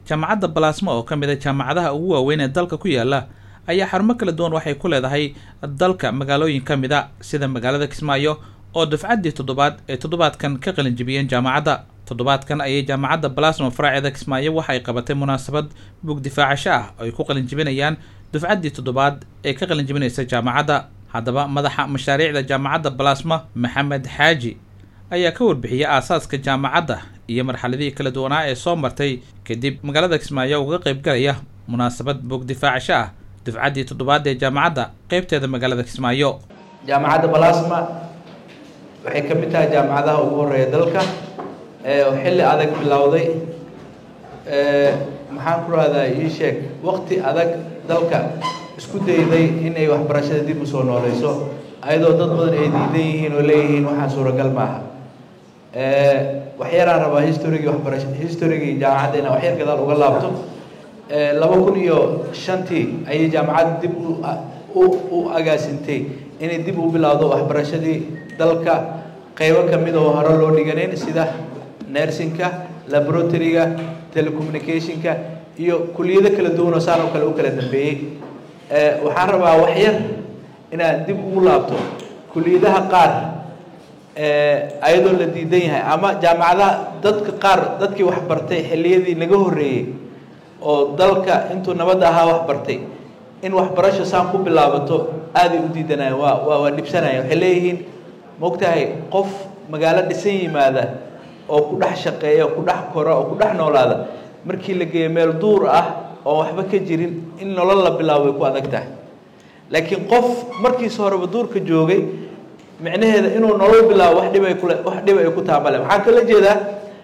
jaamacadda balaasma oo ka mid a jaamacadaha ugu waaweyn ee dalka ku yaala ayaa xarumo kala duwan waxay ku leedahay dalka magaalooyin ka mid a sida magaalada kismaayo oo dafcaddii toddobaad ee toddobaadkan ka qalinjibiyeen jaamacadda toddobaadkan ayay jaamacadda balasma faraaceeda kismaayo waxay qabatay munaasabad bug difaacasho ah oo ay ku qalinjibinayaan dufcaddii toddobaad ee ka qalinjibinaysa jaamacadda haddaba madaxa mashaariicda jaamacadda balasma maxamed xaaji ayaa ka warbixiyay aasaaska jaamacadda iyo marxaladihii kala duwanaa ee soo martay kadib magaalada kismaayo uga qayb galaya munaasabad bog difaacasho ah dufcaddii toddobaad ee jaamacadda qeybteeda magaalada kismaayo jaamacadda balasma waxay ka mid tahay jaamacadaha ugu horeeya dalka oo xilli adag bilowday maxaan ku rahdaa ii sheeg wakti adag dalka isku dayday inay waxbarashada dib usoo nooleyso ayadoo dad badan ay diidan yihiin oo leeyihiin waxaan suuragal maaha waxyaraan rabaa historygii waxbarasha historygii jaamacadda inaan waxyar gadaal uga laabto laba kun iyo shantii ayay jaamacadda dib u u agaasintay inay dib u bilowdo waxbarashadii dalka qaybo ka mid oo hore loo dhiganayn sida nersinka laboratoryga telecommunicationka iyo kuliyado kala duwan oo saan oo kale u kala dambeeyey waxaan rabaa waxyar inaad dib ugu laabto kuliyadaha qaar ayadoo la diidan yahay ama jaamacadaha dadka qaar dadkii wax bartay xilliyadii naga horreeyey oo dalka intuu nabadda ahaa wax bartay in waxbarasho saan ku bilaabato aaday u diidanayaan waa waa waa dhibsanayaan waxay leeyihiin maogtahay qof magaalo dhisan yimaada oo ku dhex shaqeeya oo ku dhex kora oo ku dhex noolaada markii la geeyo meel duur ah oo waxba ka jirin in nolol la bilaabo way ku adag tahay laakiin qof markiisa horeba duurka joogay micnaheeda inuu nolol bilaabo wax dhib ay kule wax dhib ay ku taabale waxaan kala jeedaa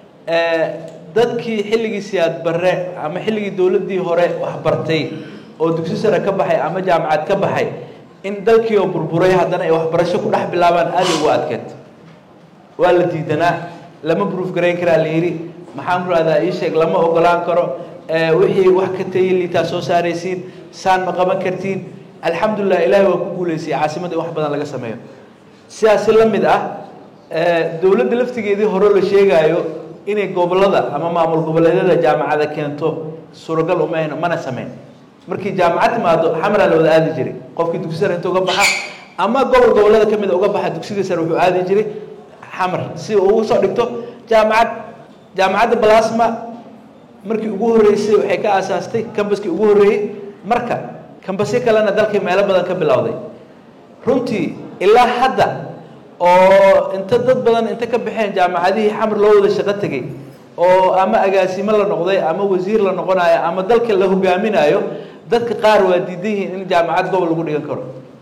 dadkii xilligii siyaad barre ama xilligii dowladdii hore wax bartay oo dugsi sare ka baxay ama jaamacad ka baxay in dalkii oo burburay haddana ay waxbarasho ku dhex bilaabaan aaday ugu adkeed waa la diidanaa lama bruuf garayn karaa la yidhi maxaan ku rahdaa ii sheeg lama ogolaan karo wixii wax ka tayay liitaa soo saaraysiin saan ma qaban kartiin alxamdulilah ilaahay waa ku guulaysay caasimadda in wax badan laga sameeyo sidaasi la mid ah dowladda laftigeedii hore la sheegaayo inay gobollada ama maamul goboleedyada jaamacada keento suuragal umayno mana sameyn markii jaamacad timaado xamraa la wada aadi jiray qofkii dugsi sare inta uga baxa ama gobol gobollada ka mid a uga baxa dugsiga sare wuxuu aadi jiray xamar si uu ugu soo dhigto jaamacad jaamacadda balasma markii ugu horreysay waxay ka aasaastay cambaskii ugu horreeyey marka kambasyo kalena dalkii meelo badan ka bilowday runtii ilaa hadda oo inta dad badan inta ka baxeen jaamacadihii xamar loo wada shaqo tegey oo ama agaasimo la noqday ama wasiir la noqonayo ama dalka la hogaaminayo dadka qaar waa diidan yihiin in jaamacad gobol lagu dhigan karo